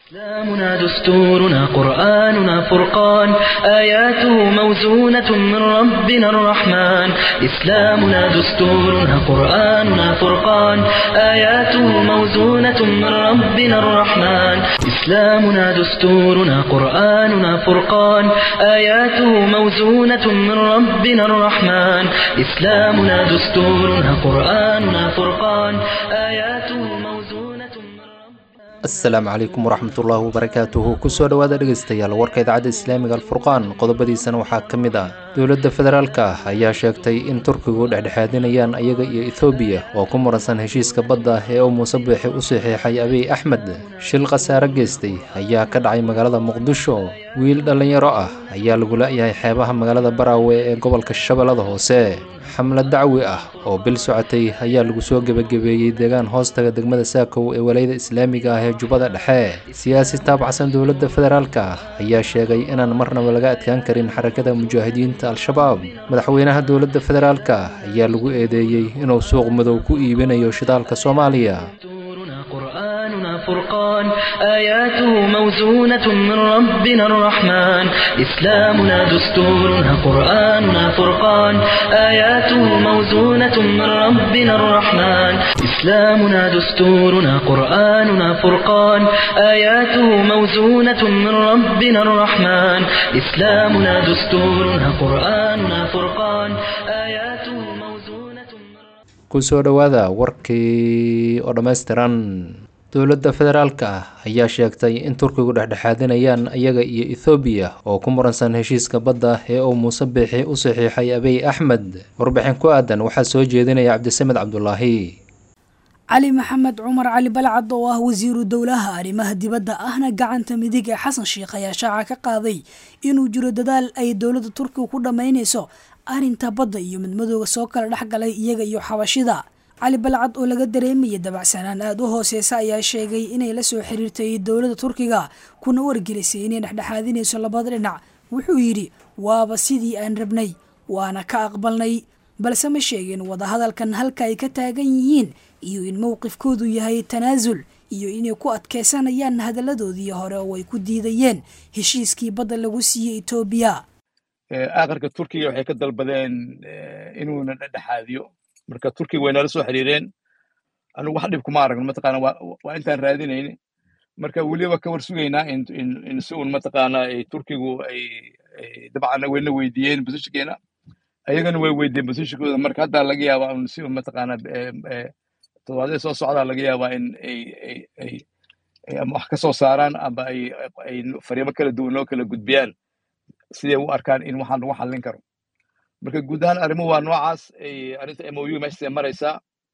إسلامنا دستورنا قرآننا فرقان آياته موزونة من ربنا الرحمن إسلامنا دستورنا قرآننا فرقان آياته موزونة من ربنا الرحمن إسلامنا دستورنا قرآننا فرقان آياته موزونة من ربنا الرحمن إسلامنا دستورنا قرآننا فرقان آياته موزونة من ربنا asalaamu calaykum waraxmatullaahi wabarakaatuhu kusoo dhowaada dhegaystayaal warka idaacadda islaamiga alfurqaan qodobadiisana waxaa ka mid ah dowladda federaalka ah ayaa sheegtay in turkigu dhexdhexaadinayaan ayaga iyo ethoobiya oo ku muransan heshiiska badda ee uu muuse biixi u saxiixay abiy axmed shil khasaare geystay ayaa ka dhacay magaalada muqdisho wiil dhallinyaro ah ayaa lagu la-yahay xeebaha magaalada baraawe ee gobolka shabeellada hoose xamlad dacwi ah oo bil socotay ayaa lagu soo gebagabeeyey deegaan hoostaga degmada saakow ee walayada islaamiga ah ee jubbada dhexe siyaasi taabacsan dowladda federaalka ah ayaa sheegay inaan marnaba laga adkaan karin xarakada mujaahidiinta al-shabaab madaxweynaha dowladda federaalka ah ayaa lagu eedeeyey inuu suuq madow ku iibinayo shidaalka soomaaliya دستورنا قرآننا فرقان آياته موزونة من ربنا الرحمن إسلامنا دستورنا قرآننا فرقان آياته موزونة من ربنا الرحمن إسلامنا دستورنا قرآننا فرقان آياته موزونة من ربنا الرحمن إسلامنا دستورنا قرآننا فرقان آياته موزونة من kusoo dhowaada warkii oo dhammaystiran dowladda federaalka ah ayaa sheegtay in turkigu dhexdhexaadinayaan iyaga iyo ethoobiya oo ku muransan heshiiska badda ee uu muuse biixi u saxiixay abiy axmed warbixin ku aadan waxaa soo jeedinaya cabdisamed cabdulaahi cali maxamed cumar cali balcad oo ah wasiiru dowlaha arrimaha dibadda ahna gacanta midig ee xasan sheikh ayaa shaaca ka qaaday inuu jiro dadaal ay dowladda turkiga ku dhammaynayso arrinta badda iyo midmadooga soo kala dhex galay iyaga iyo xabashida cali balcad oo laga dareemayay dabacsanaan aada u hooseysa ayaa sheegay inay la soo xiriirtay dowladda turkiga kuna wargelisay inay dhexdhexaadinayso labada dhinac wuxuu yidhi waaba sidii aan rabnay waana ka aqbalnay balse ma sheegin wadahadalkan halka ay ka taagan yihiin iyo in mowqifkoodu yahay tanaasul iyo inay ku adkeysanayaan hadalladoodii hore oo ay ku diidayeen heshiiskii badda lagu siiyey etoobiya aakhirka turkiga waxay ka dalbadeen inuuna dhexdhexaadiyo marka turkiga way nala soo xiriireen anigu wax dhib kuma aragno mataqaana waa waa intaan raadinayni marka weliba ka war sugaynaa in in in si uun mataqaana ay turkigu ay dabcan wayna weydiiyeen positionkeena ayagana way weydiiyeen positionkooda marka hadda laga yaabaa un si uun mataqaana toddobaadee soo socdaa laga yaabaa in ay ay ay ay ama wax ka soo saaraan ama ay ay fariimo kala duwan loo kala gudbiyaan siday u arkaan in waxaan lagu xallin karo marka guud ahaan arrimuhu waa noocaas ay arrinta mou meeshaasay maraysaa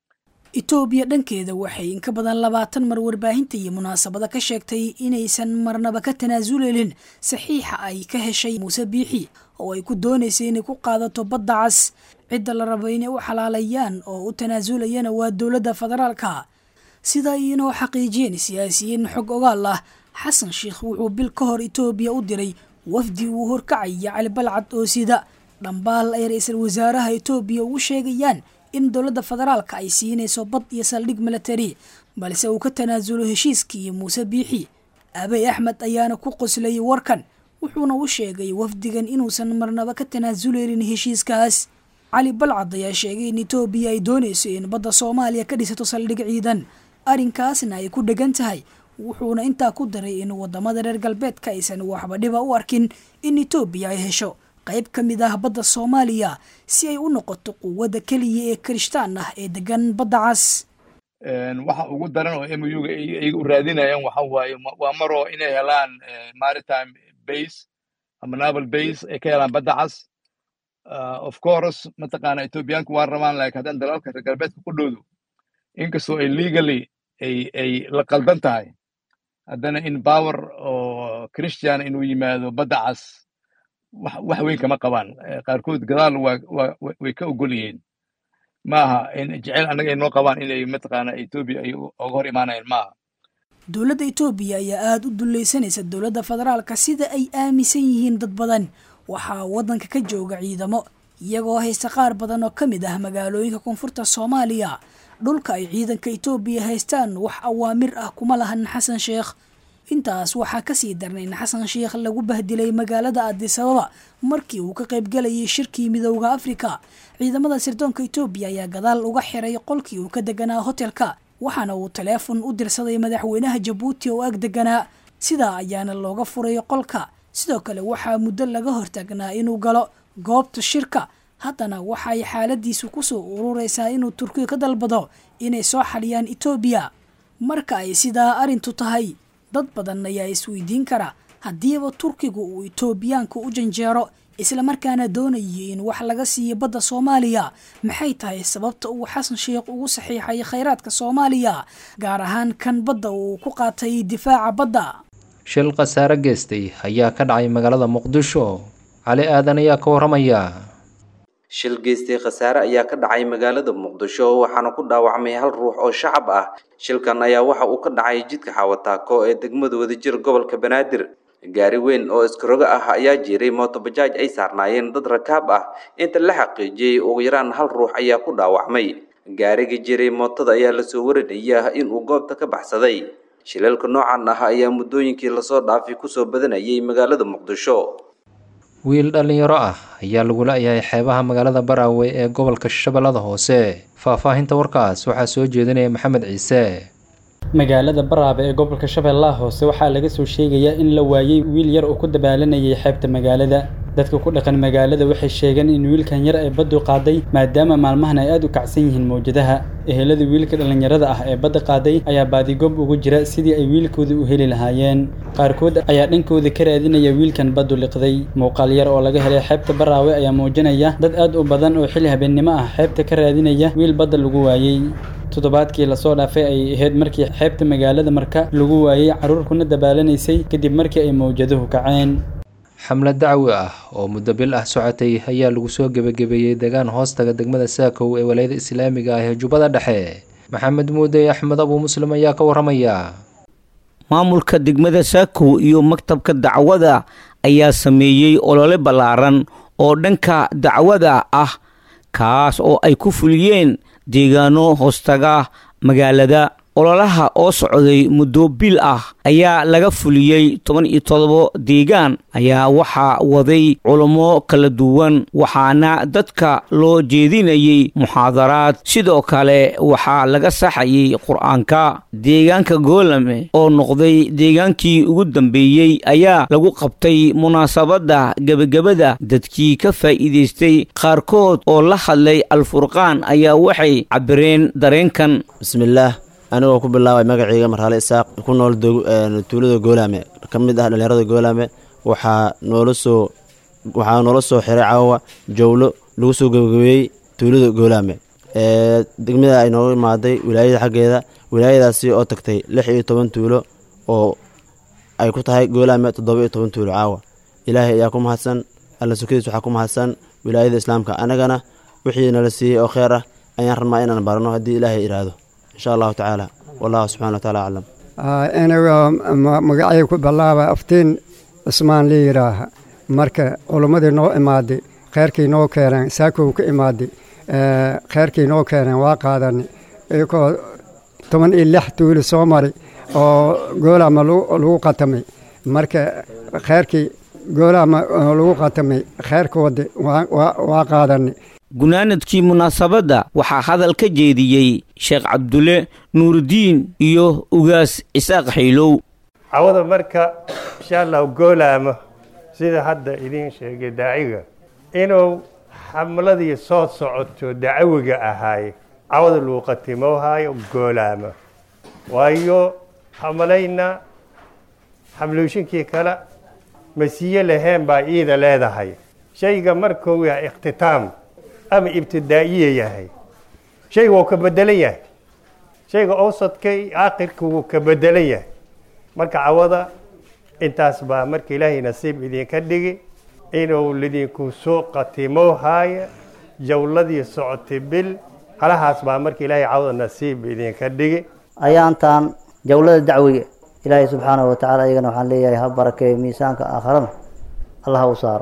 etoobiya dhankeeda waxay in ka badan labaatan mar warbaahinta iyo munaasabada ka sheegtay inaysan marnaba ka tanaasulelin saxiixa ay ka heshay muuse biixi oo ay ku doonaysay inay ku qaadato badda cas cidda la rabo inay u xalaalayaan oo u tanaasulayana waa dowladda federaalka sida ay inoo xaqiijiyeen siyaasiyiin xog ogaal ah xasan sheikh wuxuu bil ka hor etoobiya u diray wafdi uu horkacaya cali balcad oo sida dhambaal ay ra-iisul wasaaraha etoobiya ugu sheegayaan in dowladda federaalka ay siinayso bad iyo saldhig milatari balse uu ka tanaasulo heshiiskii muuse biixi abiy axmed ayaana ku qoslayay warkan wuxuuna u sheegay wafdigan inuusan marnaba ka tanaasuleynin heshiiskaas cali balcad ayaa sheegay in etoobiya ay doonayso in badda soomaaliya ka dhisato saldhig ciidan arrinkaasna ay ku dhegan tahay wuxuuna intaa ku daray in wadamada reer galbeedka aysan waxba dhiba u arkin in etoobiya ay hesho qayb ka mid ah badda soomaaliya si ay u noqoto quwadda keliya ee kirishtaan ah ee degan badda cas waxa ugu daran oo muga iyaga u raadinayaan waxa waaye waa maroo inay helaan maritime base ama naval base ay ka helaan badda cas of course mataqaana etoobiyaanku waa rabaan laakiin haddaan dalalka reer galbeedka ku dhowdo inkastoo ay legally ay ay la qaldan tahay haddana in power oo christian inuu yimaado badda cas wax weyn kama qabaan qaarkood gadaal way ka ogol yihiin maaha in jecel annaga ay noo qabaan inay mataqaana etoobiya ay oga hor imaanayaan maaha dowladda etoobiya ayaa aada u dullaysanaysa dowladda federaalka sida ay aaminsan yihiin dad badan waxaa waddanka ka jooga ciidamo iyagoo haysta qaar badan oo ka mid ah magaalooyinka koonfurta soomaaliya dhulka ay ciidanka etoobiya haystaan wax awaamir ah kuma lahan xasan sheekh intaas waxaa kasii darnay in xasan sheikh lagu bahdilay magaalada adisababa markii uu ka qaybgalayay shirkii midowda afrika ciidamada sirdoonka etoobiya ayaa gadaal uga xiray qolkii uu ka deganaa hotelka waxaana uu taleefon u dirsaday madaxweynaha jabuuti oo ag deganaa sidaa ayaana looga furay qolka sidoo kale waxaa muddo laga hortaagnaa inuu galo goobta shirka haddana waxay xaaladiisu kusoo urureysaa inuu turkiga ka dalbado inay soo xaliyaan etoobiya marka ay sidaa arrintu tahay dad badan ayaa isweydiin kara haddiiba turkigu uu etoobiyaanka u janjeero islamarkaana doonayay in wax laga siiyo badda soomaaliya maxay tahay sababta uu xasan sheikh ugu saxiixay khayraadka soomaaliya gaar ahaan kan badda uu ku qaatay difaaca badda shil khasaare geystay ayaa ka dhacay magaalada muqdisho cali aadan ayaa ka waramaya shil geystay khasaare ayaa ka dhacay magaalada muqdisho waxaana ku dhaawacmay hal ruux oo shacab ah shilkan ayaa waxa uu ka dhacay jidka xawataako ee degmada wadajir gobolka banaadir gaari weyn oo iskarogo ah ayaa jiray mootobajaaj ay saarnaayeen dad rakaab ah inta la xaqiijiyey ugu yaraan hal ruux ayaa ku dhaawacmay gaariga jiray mootada ayaa lasoo warinaya inuu goobta ka baxsaday shilalka noocan ah ayaa muddooyinkii lasoo dhaafay kusoo badanayay magaalada muqdisho wiil dhallinyaro ah ayaa lagu la-yahay xeebaha magaalada baraawe ee gobolka shabeellada hoose faahfaahinta warkaas waxaa soo jeedinaya maxamed ciise magaalada baraabe ee gobolka shabeellaha hoose waxaa laga soo sheegayaa in la waayey wiil yar oo ku dabaalanayay xeebta magaalada dadka ku dhaqan magaalada waxay sheegeen in wiilkan yar ay baddu qaaday maadaama maalmahan ay aada u kacsan yihiin mawjadaha ehelada wiilka dhallinyarada ah ee badda qaaday ayaa baadigoob ugu jira sidii ay wiilkooda u heli lahaayeen qaarkood ayaa dhankooda ka raadinaya wiilkan baddu liqday muuqaal yar oo laga helay xeebta baraawe ayaa muujinaya dad aad u badan oo xilli habeennimo ah xeebta ka raadinaya wiil badda lagu waayey toddobaadkii lasoo dhaafay ay ahayd markii xeebta magaalada marka lagu waayey carruur kuna dabaalaneysay kadib markii ay mawjaduhu kaceen xamlad dacwi ah oo muddo bil ah socotay ayaa lagu soo gebagabeeyey deegaan hoostaga degmada saakow ee walayada islaamiga ah ee jubbada dhexe maxamed muude axmed abuu muslim ayaa ka waramaya maamulka degmada saakow iyo maktabka dacwada ayaa sameeyey olole ballaaran oo dhanka dacwada ah kaas oo ay ku fuliyeen deegaano hoostaga magaalada ololaha oo socday muddo bil ah ayaa laga fuliyey toban iyo todobo deegaan ayaa waxaa waday culummo kala duwan waxaana dadka loo jeedinayay muxaadaraad sidoo kale waxaa laga saxayay qur-aanka deegaanka goolame oo noqday deegaankii ugu dambeeyey ayaa lagu qabtay munaasabadda gebagabada dadkii ka faa'iidaystay qaarkood oo la hadlay alfurqaan ayaa waxay cabireen dareenkan bismillaah anigoo ku bilaabay magaceyga marhaale isaaq ku nool tuulada goolaame ka mid ah dhallinyarada goolaame waxaa noola soo waxaa noola soo xiray caawa jowlo lagu soo gebagabeeyey tuulada goolaame degmada ay nooga imaaday wilaayada xaggeeda wilaayadaasi oo tagtay lix iyo toban tuulo oo ay ku tahay goolaame toddoba iyo toban tuulo caawa ilaahay ayaa ku mahadsan alla sukadiis waxaa ku mahadsan wilaayada islaamka annagana wixii nala siiyey oo kheer ah ayaan rabnaa inaan barano haddii ilaahay idhaahdo insha allahu tacaala wallahu subxana wa taala aclam anigoo magacay ku bilaaba aftiin cismaan la yidhaaha marka culummadii noo imaaday kheyrkii noo keeneen saakow ka imaaday kheyrkii noo keeneen waa qaadanay iyagoo toban iyo lix tuuli soo maray oo goolaama lagu qatamay marka kheyrkii goolaama lagu qatamay kheyrkoodi waa qaadanay gunaanadkii munaasabadda waxaa hadal ka jeediyey sheekh cabdulle nuurudiin iyo ugaas isaaq xaylow cawada marka insha allahu goolaamo sida hadda idiin sheegay daaciga inuu xamladii soo socoto dacawiga ahaay cawada lagu qatimoohaayo goolaamo waayo xamalayna xamluushinkii kale masiye laheen baa iida leedahay shayga markuu yahay ikhtitaam ama ibtidaa'iye yahay shayga wuu ka bedelan yahay shayga awsadkay aakhirka wuu ka bedelan yahay marka cawada intaas baa marka ilaahay nasiib idinka dhigi inuu lidinku soo qatimo haayo jawladii socotay bil halahaas baa marka ilaahay cawada nasiib idinka dhigi ayaantan jawlada dacwiga ilaahay subxaanahu watacaala iyagana waxaan leeyahay ha barakeeyo miisaanka aakharana allah ha u saaro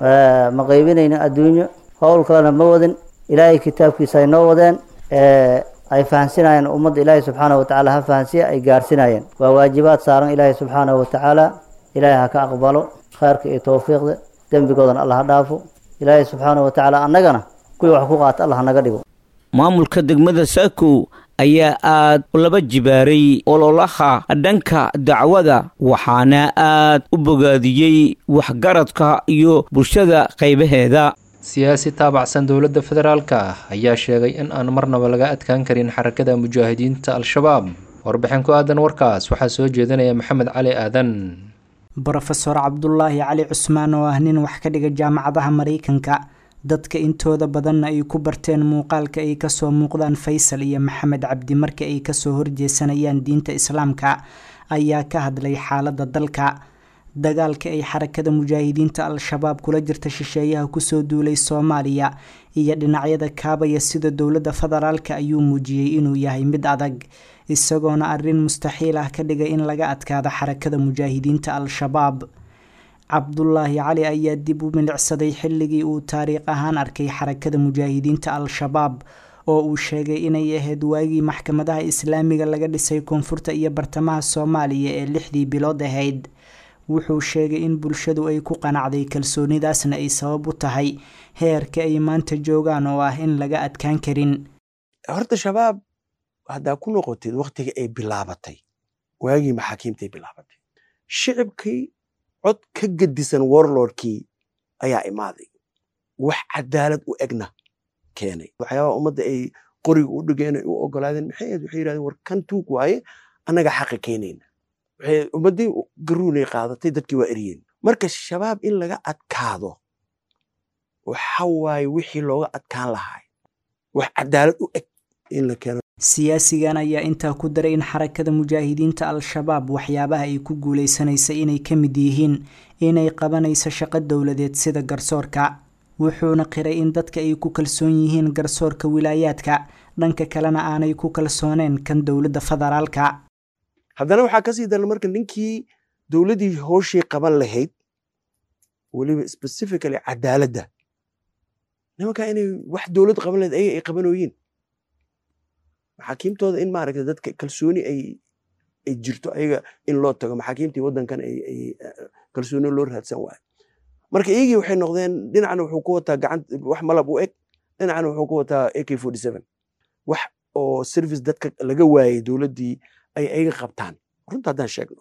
ma qaybinayna adduunyo howl kalena ma wadin ilaahay kitaabkiisa ay noo wadeen ay fahansinayeen ummadda ilaahay subxaanahu watacaala ha fahansiya ay gaarsinayeen waa waajibaad saaran ilaahay subxaanahu watacaala ilaahay ha ka aqbalo khayrka iyo towfiiqda dembigoodana allah ha dhaafo ilaahay subxaanahu watacaala annagana kuwii wax ku qaata allah naga dhigo maamulka degmada saakow ayaa aad laba jibaaray ololaha dhanka dacwada waxaana aad u bogaadiyey waxgaradka iyo bulshada qaybaheeda siyaasi taabacsan dowladda federaalka ayaa sheegay in aan marnaba laga adkaan karin xarakada mujaahidiinta al-shabaab warbixin ku aadan warkaas waxaa soo jeedinaya maxamed cali aadan brofeor cabdulaahi cali cusmaan oo ah nin wax ka dhiga jaamacadaha maraykanka dadka intooda badanna ay ku barteen muuqaalka ay kasoo muuqdaan faysal iyo maxamed cabdi marka ay kasoo horjeesanayaan diinta islaamka ayaa ka hadlay xaalada dalka dagaalka ay xarakada mujaahidiinta al-shabaab kula jirta shisheeyaha kusoo duulay soomaaliya iyo dhinacyada kaabaya sida dowladda federaalka ayuu muujiyey inuu yahay mid adag isagoona arrin mustaxiil ah ka dhigay in laga adkaado xarakada mujaahidiinta al-shabaab cabdulaahi cali ayaa dib u milicsaday xilligii uu taariikh ahaan arkay xarakada mujaahidiinta al-shabaab oo uu sheegay inay ahayd waagii maxkamadaha islaamiga laga dhisay koonfurta iyo bartamaha soomaaliya ee lixdii bilood ahayd wuxuu sheegay in bulshadu ay ku qanacday kalsoonidaasna ay sabab u tahay heerka ay maanta joogaan oo ah in laga adkaan karin horta shabaab haddaa ku noqotid waktiga ay bilaabatay waagii maxaakiimtay bilaabatay shicibkii cod ka gedisan warlordkii ayaa imaaday wax cadaalad u egna keenay waxyaabaa ummadda ay qoriga u dhigeen ay u ogolaadeen maxay ahayd waxay yidhahdeen war kan tuug waaye annaga xaqa keenayna waxay ummaddii garuunay qaadatay dadkii waa eryeen marka shabaab in laga adkaado waxa waaye wixii looga adkaan lahaay wax cadaalad u eg in la keeno siyaasigan ayaa intaa ku daray in xarakada mujaahidiinta al-shabaab waxyaabaha ay ku guuleysanaysa inay ka mid yihiin inay qabanayso shaqo dowladeed sida garsoorka wuxuuna qiray in dadka ay ku kalsoon yihiin garsoorka wilaayaadka dhanka kalena aanay ku kalsooneen kan dowladda federaalka haddana waxaa kasii daran marka ninkii dowladdii hooshii qaban lahayd weliba specifically cadaaladda nimankaa inay wax dowlad qaban lahayd ayaga ay qabanooyiin maxaakiimtooda in maaragta dadka kalsooni ay ay jirto ayaga in loo tago maxaakiimtii waddankan ay ay kalsooni loo raadsan waayo marka iyagii waxay noqdeen dhinacna wuxuu ku wataa gacan wax malab u eg dhinacna wuxuu ku wataa ak forty seven wax oo service dadka laga waayay dowladdii ay ayaga qabtaan runta haddaan sheegno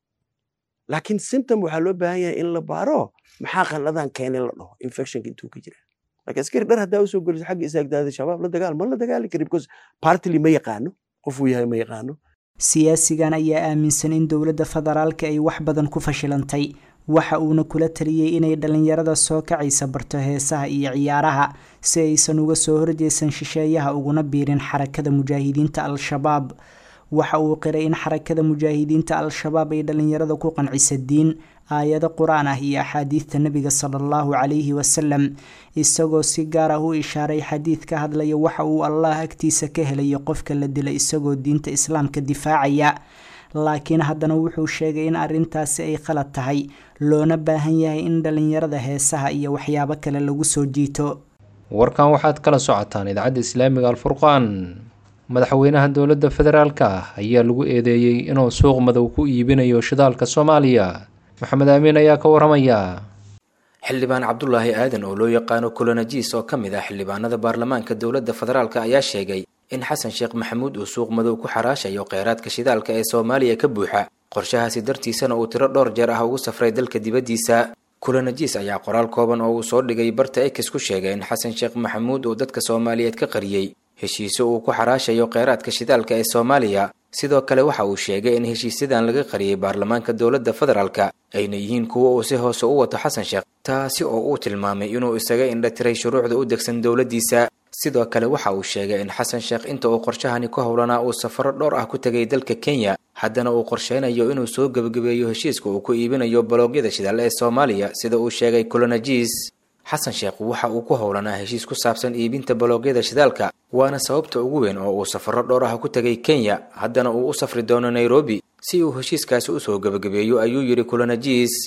laakiin symptom waxaa loo baahan yahay in la baaro maxaa qanladan keenay la dhaho infectionka intuu ka jira laakiin askari dhar haddaa usoo geliso xagga isaagdaada shabaab la dagaal ma la dagaali kari because partily ma yaqaano qofuu yahay ma yaqaano siyaasigan ayaa aaminsan in dowladda federaalka ay wax badan ku fashilantay waxa uuna kula taliyey inay dhallinyarada soo kacaysa barto heesaha iyo ciyaaraha si aysan uga soo horjeesan shisheeyaha uguna biirin xarakada mujaahidiinta al-shabaab waxa uu qiray in xarakada mujaahidiinta al-shabaab ay dhallinyarada ku qancisa diin aayado qur-aan ah iyo axaadiidta nebiga sala allahu calayhi wasalam isagoo si gaar ah u ishaaray xadiid ka hadlaya waxa uu allah agtiisa ka helayo qofka la dila isagoo diinta islaamka difaacaya laakiin haddana wuxuu sheegay in arrintaasi ay qalad tahay loona baahan yahay in dhallinyarada heesaha iyo waxyaabo kale lagu soo jiito warkan waxaad kala socotaan idaacadda islaamiga alfurqaan madaxweynaha dowladda federaalka ah ayaa lagu eedeeyey inuu suuq madow ku iibinayo shidaalka soomaaliya maxamed aamiin ayaa ka waramaya xildhibaan cabdulaahi aadan oo loo yaqaano kulanajiis oo ka mid ah xildhibaanada baarlamaanka dowladda federaalk ayaa sheegay in xasan sheekh maxamuud uu suuq madow ku xaraashayo kheyraadka shidaalka ee soomaaliya ka buuxa qorshahaasi dartiisana uu tiro dhowr jeer ah ugu safray dalka dibaddiisa kulanajiis ayaa qoraal kooban oo uu soo dhigay barta ex ku sheegay in xasan sheekh maxamuud uu dadka soomaaliyeed ka qariyey heshiise uu ku xaraashayo kheyraadka shidaalka ee soomaaliya sidoo kale waxa uu sheegay in heshiisyadan laga qariyey baarlamaanka dowladda federaalka ayna yihiin kuwo uu si hoose u wato xasan sheekh taasi oo uu tilmaamay inuu isaga indhatiray shuruucda u degsan dowladdiisa sidoo kale waxa uu sheegay in xasan sheekh inta uu qorshahani ku howlanaa uu safaro dhowr ah ku tegay dalka kenya haddana uu qorsheynayo inuu soo gebagabeeyo heshiiska uu ku iibinayo baloogyada shidaal ee soomaaliya sida uu sheegay kulanajiis xasan sheekh waxa uu ku howlanaa heshiis ku saabsan iibinta baloogyada shidaalka waana sababta ugu weyn oo uu safaro dhowr ah ku tegay kenya haddana uu u safri doono nairobi si uu heshiiskaasi usoo gebagabeeyo ayuu yidhi kulanajiis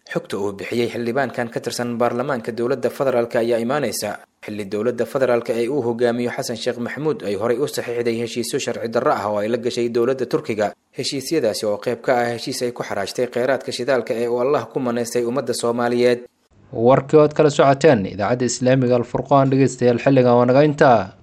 xogta uu bixiyey xildhibaankan ka tirsan baarlamaanka dowladda federaalk ayaa imaanaysa xilli dowladda federaalk ee uu hogaamiyo xasan sheekh maxamuud ay horay u saxiixday heshiisyo sharci darro ah oo ay la gashay dowladda turkiga heshiisyadaasi oo qayb ka ah heshiis ay ku xaraajtay kheyraadka shidaalka ee uu allah ku manaystay ummadda soomaaliyeed warkii ood kala socoteen idaacadda islaamiga alfurqaan dhegeystayaal xilligan waa naga intaa